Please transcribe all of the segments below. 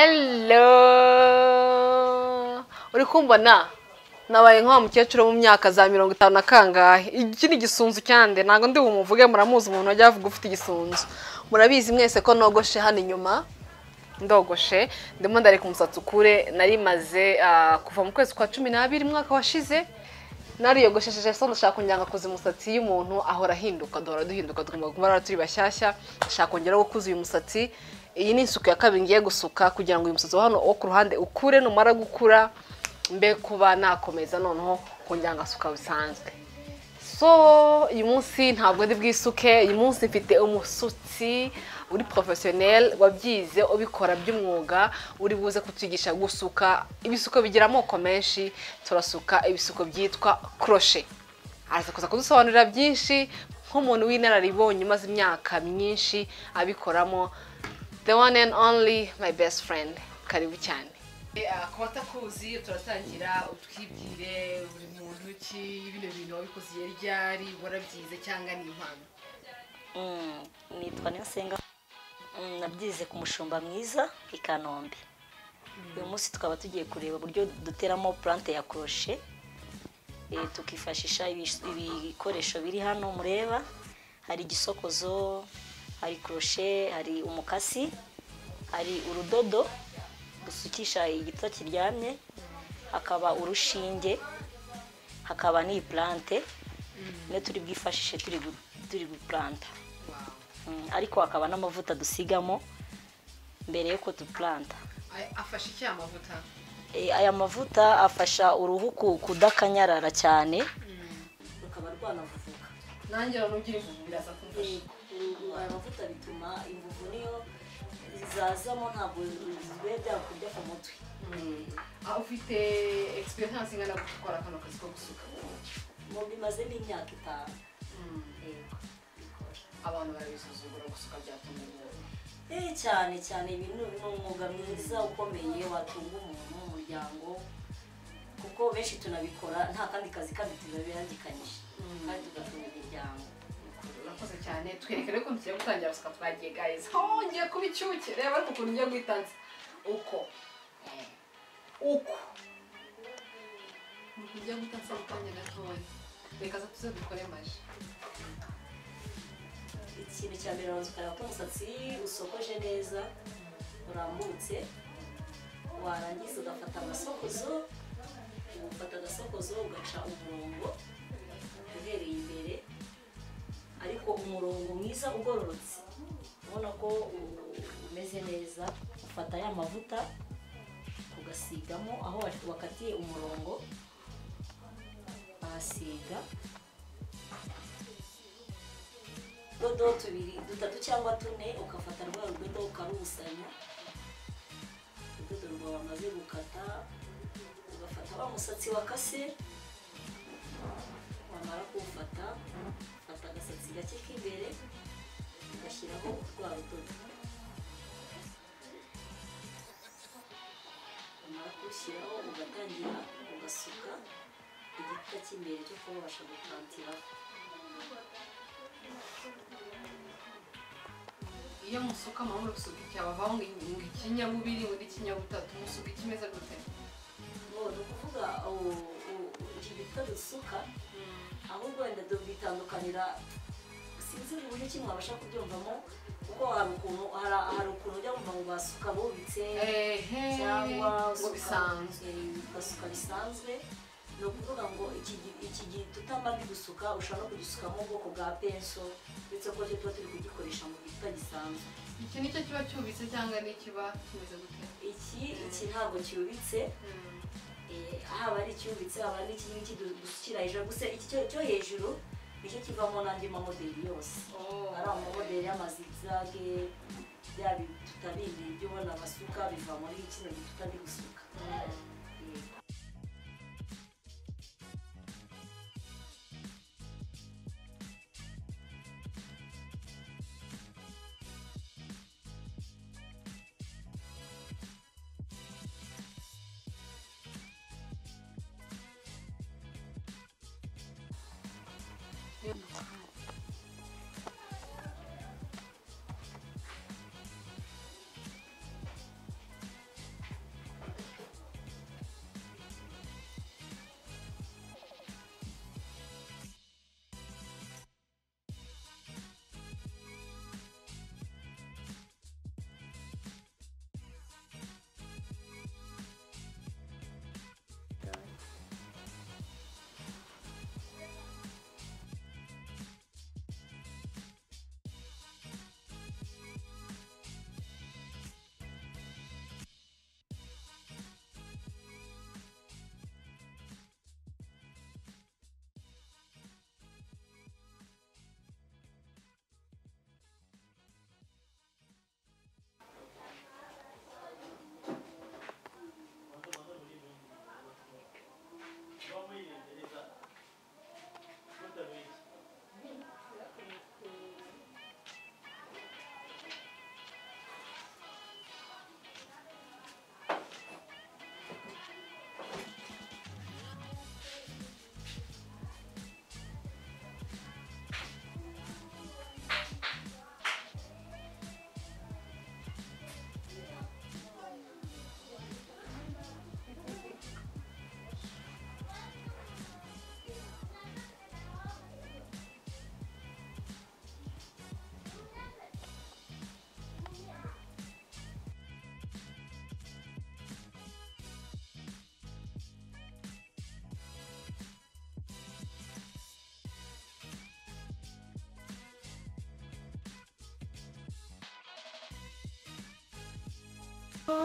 hello uri kumbona nabaye nk'uwa mukecuru wo mu myaka za mirongo itanu na kangahe iki ni igisunzu cyande ntabwo ndi bumuvuge muramuzi umuntu wajya avuga ufite igisunzu murabizi mwese ko nogoshe hano inyuma ndogoshe ndimo ndareka umusatsi ukure narimaze kuva mu kwezi kwa cumi n'abiri umwaka washize nariyogoshesheje so ndashaka kongera kuza umusatsi y'umuntu ahora ahinduka duhora duhinduka tugomba kuba turi bashyashya ndashaka kongera gukuza uyu musatsi iyi ni isuku ya kabiri ngiye gusuka kugira ngo uyu musatsi wa hano wo ku ruhande ukure numara gukura mbe kuba nakomeza noneho kongera ngasuka bisanzwe so uyu munsi ntabwo ndi bwisuke uyu munsi mfite umusutsi uri porofesiyoneri wabyize ubikora by'umwuga uri buze kutugisha gusuka ibisuko bigira amoko menshi turasuka ibisuko byitwa koroshe araza kuza kudusobanurira byinshi nk'umuntu w'inararibonye umaze imyaka myinshi abikoramo the one and only my best friend karibu cyane ku batakuzi turatangira utwibwire buri muntu ki bino bintu wabikoze iyo ryari warabyize cyangwa ni impano nitwa Niyonsenga nabyize ku mushumba mwiza i kanombe uyu munsi tukaba tugiye kureba uburyo duteramo purante ya koroshe tukifashisha ibikoresho biri hano mureba hari igisokozo hari koroshe hari umukasi hari urudodo dusukisha igito kiryamye hakaba urushinge hakaba n'iyi purante niyo turi bwifashishe turi gupuranta ariko hakaba n'amavuta dusigamo mbere yuko dupuranta afasha iki aya mavuta aya mavuta afasha uruhu kudakanyarara cyane rukaba rwanavuvuka nanjye ugira imvuvu biraza kumfasha aya mavuta bituma imvuvu niyo zazamo ntabwo biba byakujya ku mutwe aho ufite egisperiyanse ingana gukora kano kazi ko gusuka mu bimazemo imyaka itanu abantu barabisuzugura gusuka byatuma umuntu eh cyane cyane ibi ni ni umwuga mwiza ukomeye watunga umuntu n'umuryango kuko benshi tunabikora nta kandi kazi kandi tubabirangikanyije kandi tugatunga imiryango urakoze cyane twereke rero ukuntu tugiye gutangira gusuka twagiye gayizi hongeye kuba icyuki reba ariko ukuntu ugiye guhitanza uko uko ukuntu ugiye guhitanza mu kanya gatoya reka za tuze dukore maji ikintu cya mbere urabanza ukareba ko umusatsi usokoje neza urambutse warangiza ugafata agasokozo ugafata agasokozo ugaca umurongo uhereye imbere ariko umurongo mwiza ugororotse ubona ko umeze neza ufata ya mavuta ugasigamo aho wakatiye umurongo bahasiga utudodo tubiri dutatu cyangwa tune ukafata rwa rudodo ukarubusanya urudodo rwawe wamaze gukata ugafata wa musatsi wakase wamara kuwufata ufata agasatsi gake k'imbere ugashyiraho rwa rudodo wamara kurushyiraho ugatangira ugasuka igikuta cy'imbere cyo kubasha gukantiraho iyo musuka amahoro gusuka icyabavaho ngo ikinyabubiri ngo ikinyabutatu musuka ikimeze gute ngo ni ukuvuga iki gito dusuka ahubwo wenda dubitandukanira sinzi uburyo kimwe wabasha kubyumvamo kuko hari ukuntu hari ukuntu ujya wumva ngo basuka bubitse cyangwa ngo bisanzwe basuka bisanzwe ni ukuvuga ngo iki gihe tutamara gusuka ushobora no kugisukamo ubwoko bwa penso uretse ko tuba turi kugikoresha mu gikuta gisanzwe iki nicyo kiba cyubitse cyangwa n'ikiba kimeze gute iki iki ntabwo cyubitse haba ari icyubitse haba ari iki ngiki dusukira hejuru gusa iki cyo hejuru nicyo kivamo n'andi mamodeli yose ari amamodeli y'amazigzage bya tutarindi ibyo ubona basuka biva muri kino gikuta ndi gusuka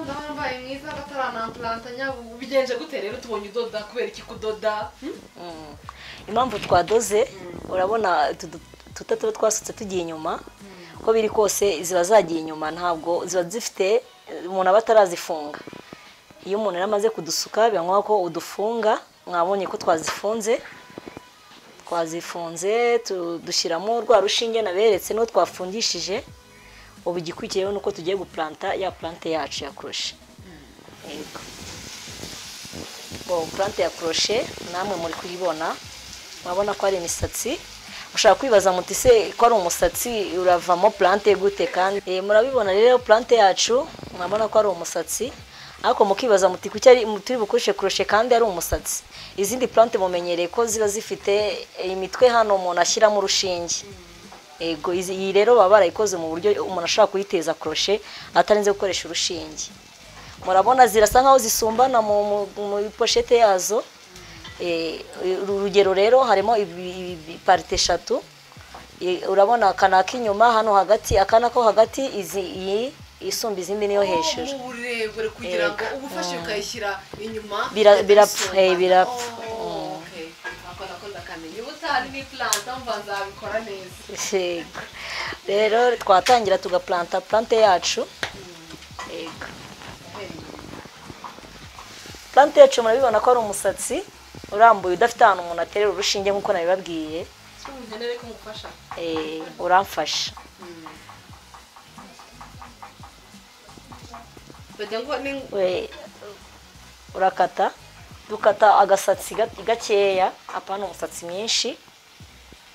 n'abaye mwiza bataranamburanta nyabubu bigenje gute rero tubonye udoda kubera iki kudoda impamvu twadoze urabona tuta tuba twasutse tugiye inyuma uko biri kose ziba zagiye inyuma ntabwo ziba zifite umuntu aba atarazifunga iyo umuntu yari amaze kudusuka biba ngombwa ko udufunga mwabonye ko twazifunze twazifunze dushyiramo rwa rushinge naberetse n'uwo twafungishije ubu igikurikiyeho ni uko tugiye gupuranta ya purante yacu ya kurushe yego purante ya koroshe namwe muri kuyibona murabona ko ari imisatsi ushobora kwibaza muti se ko ari umusatsi uravamo purante gute kandi Eh, murabibona rero purante yacu murabona ko ari umusatsi ariko mukibaza muti kuki ari turi bukoreshe koroshe kandi ari umusatsi izindi purante mumenyereye ko ziba zifite imitwe hano umuntu ashyiramo urushinge ego izi- iyi rero baba barayikoze mu buryo umuntu ashobora kuyiteza koroshe atarinze gukoresha urushinge murabona zirasa nkaho zisumbana mu mu- mu poshete yazo Eh, uru rugero rero harimo ibi- ibi- parite eshatu Eh, urabona akana k'inyuma hano hagati akana ko hagati izi iyi isumba izindi niyo hejuru mu burebure kugira ngo Yego. ubufashe ukayishyira inyuma Bira- birapfa, ugasumba. eh, birapfa. Oh, okay. Ako nako ndakamenya ubu utahari ni planta mva nzabikora neza Yego. rero twatangira tugaplanta plante yacu Yego. plante yacu murabibona ko ari umusatsi urambuye udafite ahantu umuntu aterera urushinge nk'uko nabibabwiye cyo mugenere ko mufasha Eh, uramfasha bajya ngo ni we urakata dukata agasatsi gat- gakeya apana umusatsi mwinshi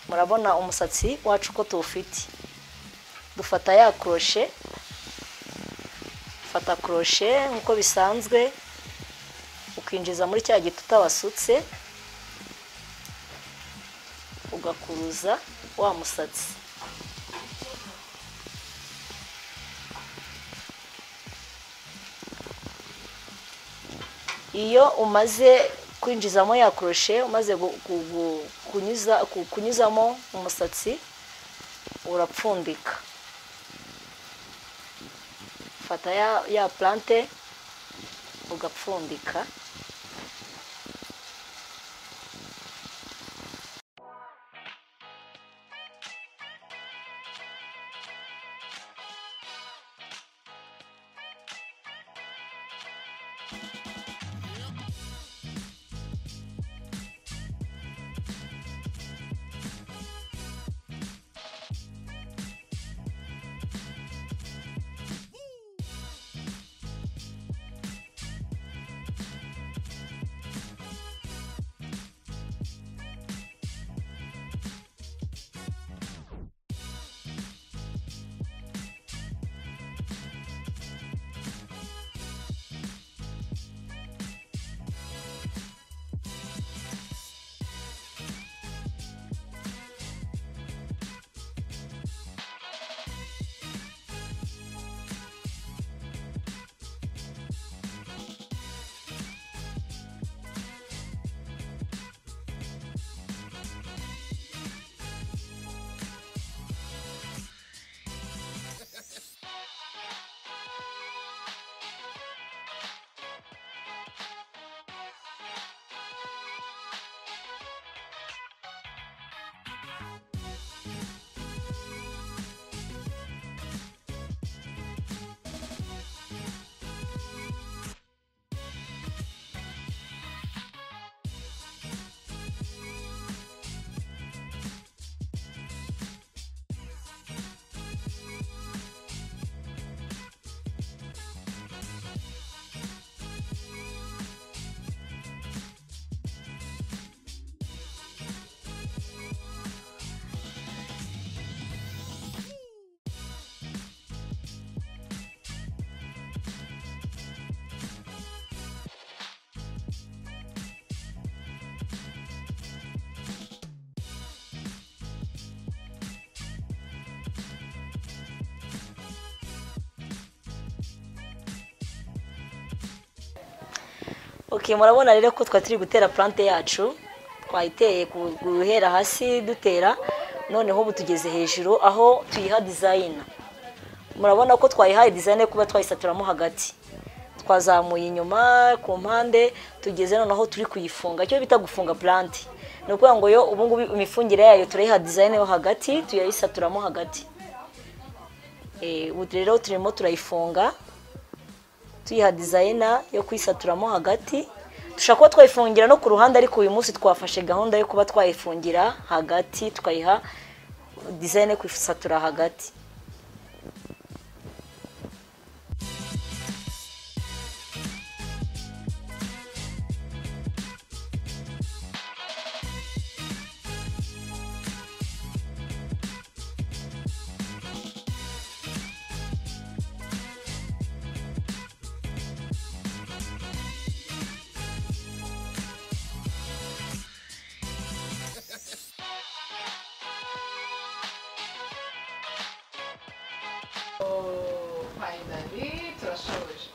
murabona umusatsi wacu uko tuwufite dufata ya koroshe fata koroshe nk'uko bisanzwe ukinjiza muri cya giti utabasutse ugakuruza wa musatsi iyo umaze kwinjizamo ya koroshe umaze gu- gu- gu- kunyuza- ku- kunyuzamo umusatsi urapfundika fata ya, ya plante ugapfundika ok murabona rero ko twari turi gutera plante yacu twayiteye ku- guhera hasi dutera noneho ubu tugeze hejuru aho tuyiha dizayina murabona ko twayihaye dizayina yo kuba twayisaturamo hagati twazamuye inyuma ku mpande tugeze noneho turi kuyifunga icyo bita gufunga pulanti ni ukuvuga ngo yo ubungubu imifungire yayo turayiha dizayini yo hagati tuyayisaturamo hagati Eh, ubu rero turimo turayifunga tuyiha dizayina yo kuyisaturamo hagati dushobora kuba twayifungira no ku ruhande ariko uyu munsi twafashe gahunda yo kuba twayifungira hagati tukayiha dizayina yo kuyisatura hagati fayinari turashoboje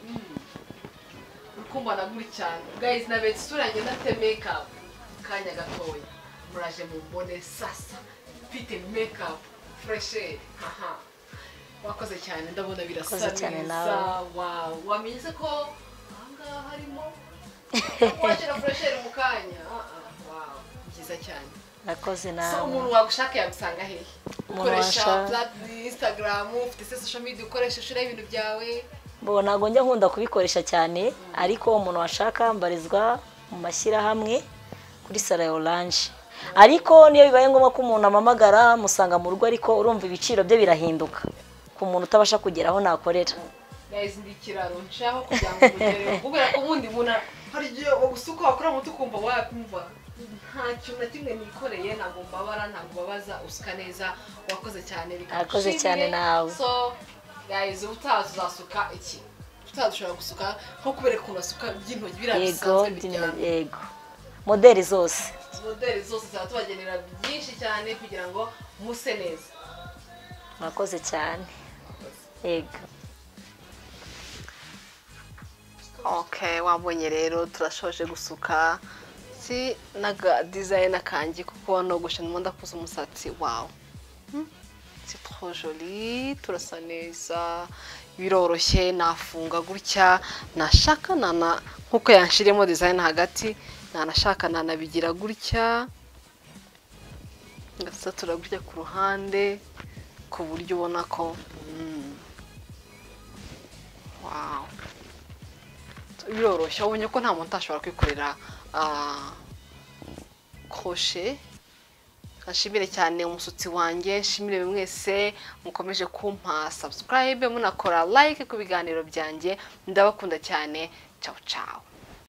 urukundo naguri cyane gayizi nabetse isura yanjye ndafite mekapu akanya gatoya muraje mu mbone sasa mfite mekapu furesheri aha wakoze cyane ndabona birasa Wakoze cyane neza nawe. wawu wamenye se ko ahangaha harimo washyira furesheri mu kanya Ah, ah, wawu byiza cyane nakoze so nawe umuntu wagushaka yagusanga hehe Umuntu ukoresha washaka- black instagram ufite se social media ukoresha ushiraho ibintu byawe bo ntabwo njya nkunda kubikoresha cyane ariko umuntu washaka mbarizwa mu mashyirahamwe kuri sara ya oranje ariko niyo bibaye ngombwa ko umuntu amamagara musanga mu rugo ariko urumva ibiciro bye birahinduka ku muntu utabasha kugera aho nakorera guys ndi ikiraro nshaho kugira ngo mugereho kubera ko ubundi ubona hari igihe ugusuka wakora muto ukumva wakumva nta kintu na kimwe nikoreye ntabwo mbabara ntabwo babaza usuka neza wakoze cyane bikagushimire. Wakoze cyane nawe. so guys ubutaha uzasuka iki ubutaha dushobora gusuka nko kubereka ukuntu basuka by'intoki biriya yego bisanzwe dino- bijyana yego moderi zose modeli zose zaba tubagenera byinshi cyane kugira ngo muse neza murakoze cyane yego okay wabonye rero turashoje gusuka si n'aga dizayina kanjye kuko nogoshe ndimo ndakuza umusatsi wawe si trop joli turasa neza biroroshye nafunga gutya nashaka nana nkuko yanshiriyemo dizayina hagati nanashaka nanabigira gutya ngasatura gutya ku ruhande ku buryo ubona ko mm, wow biroroshye ubonye ko nta muntu utashobora kwikorera ah, kroshe ashimire cyane umusatsi wanjye nshimire buri mwese mukomeje kumpa subscribe munakora like ku biganiro byanjye ndabakunda cyane ciao ciao